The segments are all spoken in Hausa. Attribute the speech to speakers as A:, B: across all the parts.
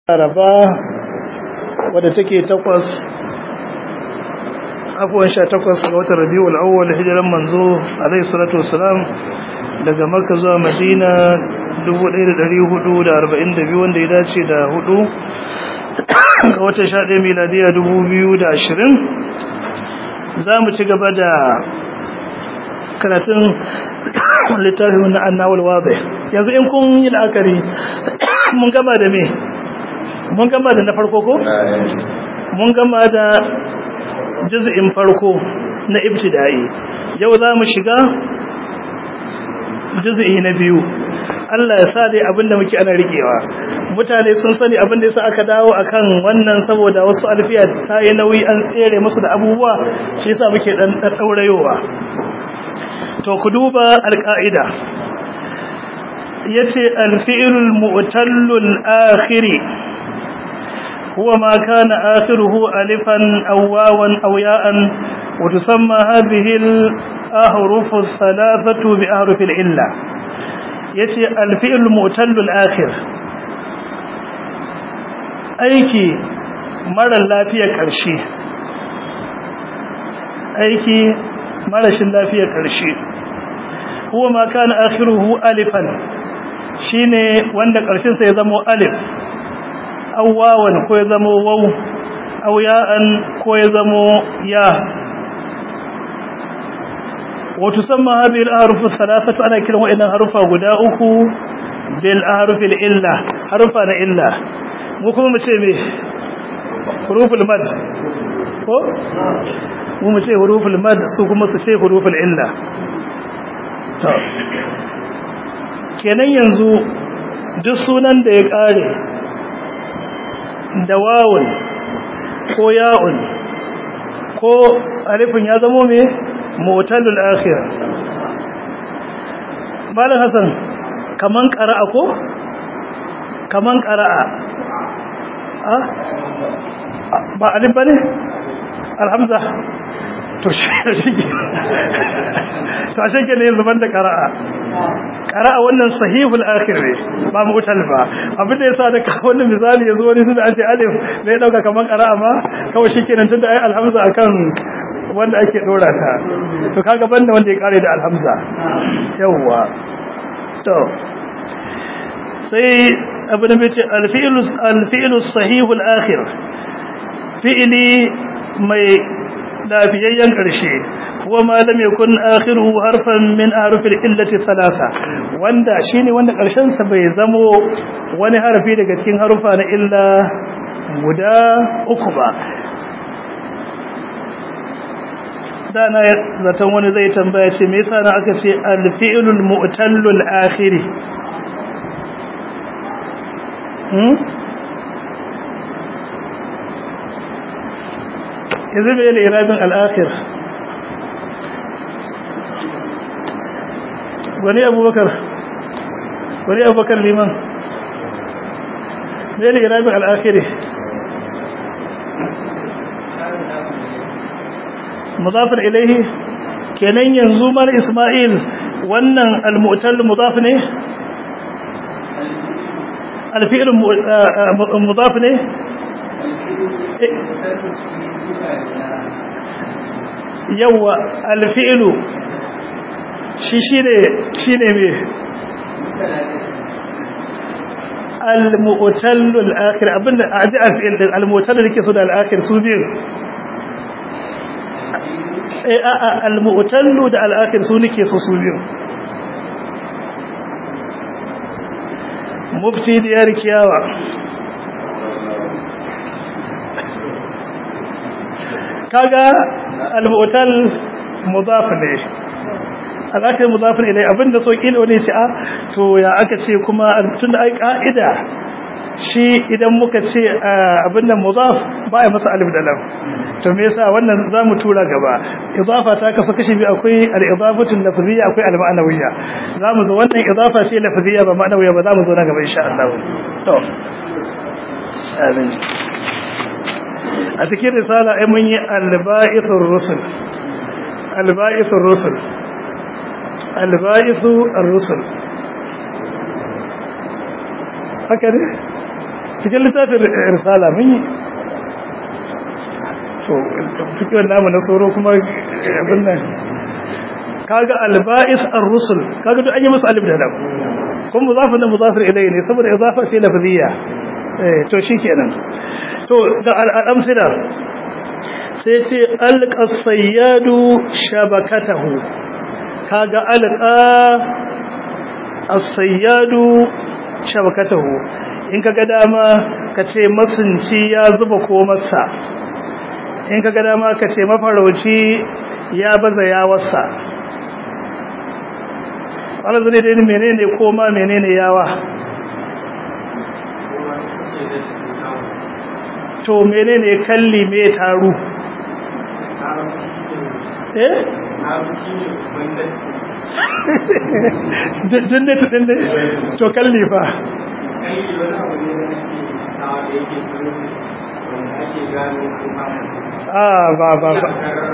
A: laraba wadda take takwas afuwan sha takwas ga watan rabi'ul awwal hijiran manzo alaihi salatu wassalam daga makka zuwa madina 1442 wanda ya dace da hudu ga watan sha ɗaya miladiya 2020 za mu ci gaba da karatun littafin na annawul wabe yanzu in kun yi la'akari mun gama da me mun gama da na farko ko mun gama da juz'in farko na ibtida'i yau za mu shiga juz'i na biyu Allah ya sa dai abinda muke ana rikewa mutane sun sani abinda yasa aka dawo akan wannan saboda wasu alfiya ta yi nauyi an tsere musu da abubuwa shi yasa muke dan daurayowa to ku duba alqaida yace alfi'lul mu'tallul akhiri huwa ma kana akhiruhu alifan aw wawan aw ya'an wa tusamma hadhihi al-ahruf ath-thalathatu bi ahruf al-illa yace alfi'lul mu'tallul akhir aiki mara lafiya karshe aiki marashin lafiya karshe huwa ma kana akhiruhu alifan shine wanda karshen sa ya zama alif aw wawan ko ya zama waw aw ya'an ko ya zama ya wa tusamma hadhihi al-ahruf thalathatu ana kiran wa'annan harufa guda uku bil ahruf al-illa harufa na illa mu kuma mu ce me huruful mad ko mu mu ce huruful mad su kuma su ce huruful illa to kenan yanzu duk sunan da ya kare da wawun ko ya'un ko alifin ya zamo me mu'tallul akhir malam hasan kaman qara'a ko kaman qara'a ah ba alif bane alhamza to shi to ashe ke ne zuban da qara'a qara'a wannan sahihul akhir ne ba mu'tal ba abin da yasa da wannan misali yazo wani tunda an ce alif ne dauka kaman qara'a ma kawai shikenan tunda ai alhamza akan wanda ake dora ta to kaga banda wanda ya kare da alhamza yawa to sai abin da yace alfi'lu alfi'lu sahihul akhir fi'li mai lafiyayyen karshe huwa ma lam yakun akhiruhu harfan min ahrufil illati thalatha wanda shine wanda karshen sa bai zamo wani harafi daga cikin harufa na illa guda uku ba dana zaton wani zai tambaya ce me yasa na aka ce al-fi'lul mu'tallul akhiri hmm yanzu bai da irabin al-akhir wani abubakar wani abubakar liman bai da irabin al-akhiri mudafin ilaihi kenan yanzu mal isma'il wannan al-mu'tal mudaf ne al-fi'l mudaf ne yawa al-fi'l shi shine shine me al-mu'tal al-akhir abinda aji al-fi'l al-mu'tal yake so da al-akhir su biyu al-mu'tallu da al-akhir su nake so su biyu mufti diyar kiyawa kaga al-mu'tal mudaf ne al-akhir mudaf ilai abinda so kila wani ce a to ya aka ce kuma tunda ai ka'ida shi idan muka ce abinda mudaf ba ya masa alif da lam to me yasa wannan zamu tura gaba idafa ta kasu kashi bi akwai al-idafatu lafziyya akwai al-ma'nawiyya zamu zo wannan idafa ce lafziyya ba ma'nawiyya ba zamu zo na gaba insha Allah to amin a cikin risala ai mun yi al-ba'ithur rusul al-ba'ithur rusul al-ba'ithu ar-rusul haka ne cikin littafin risala mun yi to fikiyar namu na tsoro kuma abin nan kaga alba'is ar-rusul kaga duk an yi musu alif da lam kun mudafin da mudafir ilayhi ne saboda idafa sai lafziya eh to shikenan to da al-amsila sai ce alqa sayyadu shabakatahu kaga alqa as-sayyadu shabakatahu in kaga dama kace masunci ya zuba komarsa in kaga dama kace mafarauci ya baza yawarsa wannan zai dai menene koma menene yawa to menene kalli me taru eh dinne dinne to kalli fa ah ba ba ba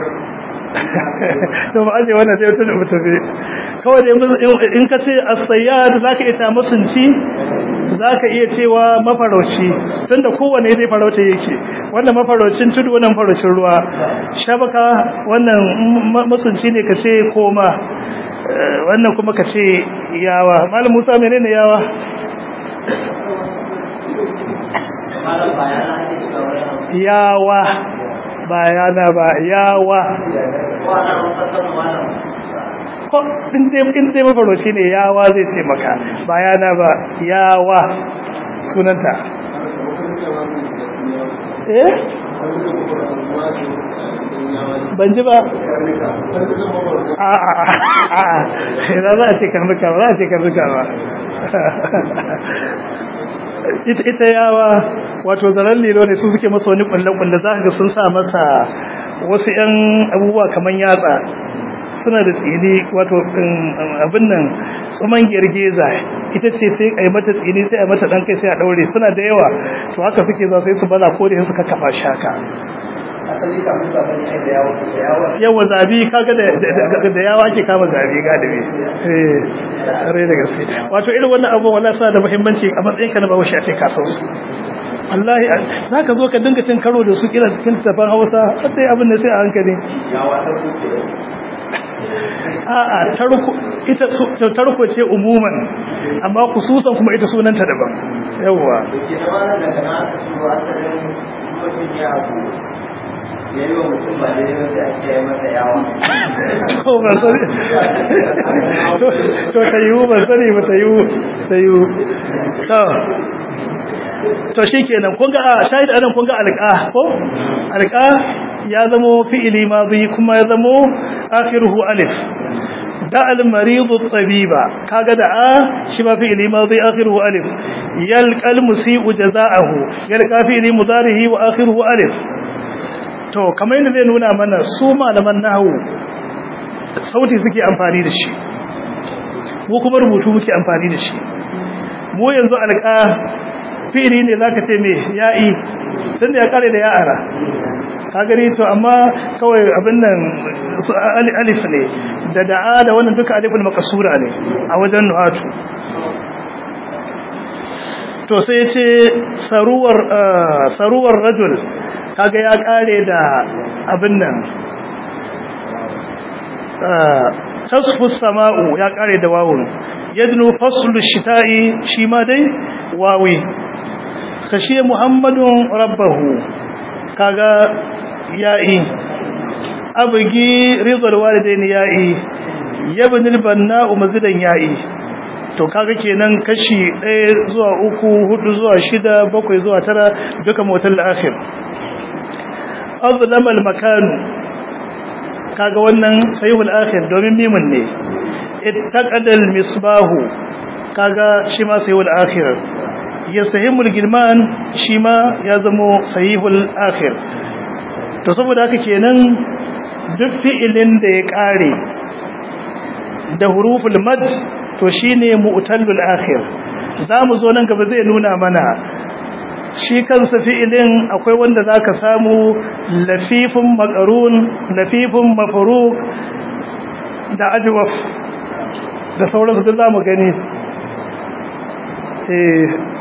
A: to ba aje wannan sai mutum mutum kawai da in ka ce as-sayyad zaka iya musunci zaka iya cewa mafarauci tunda kowanne zai farauta yake wannan mafaraucin tudu wannan faraucin ruwa shabaka wannan musunci ne kace koma wannan kuma kace yawa malam Musa menene yawa yawa bayana ba yawa ko in dai mafaroci ne yawa zai ce maka bayana ba yawa sunanta eh ban ji ba a a a a za a ce karnuka ba za a ce karnuka ba ita yawa wato zaren lilo ne su suke masa wani kulle-kulle za ga sun sa masa wasu 'yan abubuwa kamar yatsa suna da tsini wato abin nan tsuman girgiza ita ce sai a yi mata tsini sai a mata ɗan kai sai a ɗaure suna da yawa to haka suke za sai su bala ko da suka kafa shaka yawa zabi kaga da yawa ake kama zabi galibi eh rai da gaske wato irin wannan abu wala sa da muhimmanci a matsayin ka na bawo shi a ce ka san su wallahi zaka zo ka dinga cin karo da su kila cikin tafan Hausa sai abin da sai a hankali a'a tarko ita tarko ce umuman amma khususan kuma ita sunanta daban yawa
B: yayi wa mutum ba daidai ba sai a kiyaye masa yawa
A: ko ba sani to ta yiwu ba sani ba ta yiwu ta yiwu to to shikenan kun ga shahid anan kun ga alqa ko alqa ya zamo fi'ili madhi kuma ya zamo akhiruhu alif da al-marid at-tabiba kaga da a shi ma fi'ili madhi akhiruhu alif yalqa al-musii'u jazaahu yalqa fi'ili mudarihi wa akhiruhu alif to kamar yadda zai nuna mana su malaman nahawu sauti suke amfani da shi mu kuma rubutu muke amfani da shi mu yanzu alƙa fi'ili ne zaka ce me ya'i tunda ya kare da ya'ara ka gani to amma kawai abin nan alif ne da da'a da wannan duka alifin makasura ne a wajen nuhatu to sai ce saruwar saruwar rajul kaga ya kare da abin nan tasfu sama'u ya kare da wawun yadnu faslu shita'i shi ma dai wawi kashe muhammadun rabbahu kaga ya'i abgi rizal walidain ya'i yabnil banna'u mazidan ya'i to kaga kenan kashi 1 zuwa 3 4 zuwa 6 7 zuwa 9 duka motal akhir azlama al makan kaga wannan sayhul akhir domin mimun ne ittaqada al misbahu kaga shi ma sayhul akhir yasahimul gilman shi ma ya zamo sahihul akhir to saboda haka kenan duk fi'ilin da ya kare da huruful mad to shine mu'tallul akhir zamu zo nan gaba zai nuna mana shi kansa fi'ilin akwai wanda zaka samu lafifun maqrun lafifun mafruq da ajwaf da sauransu duk zamu gani eh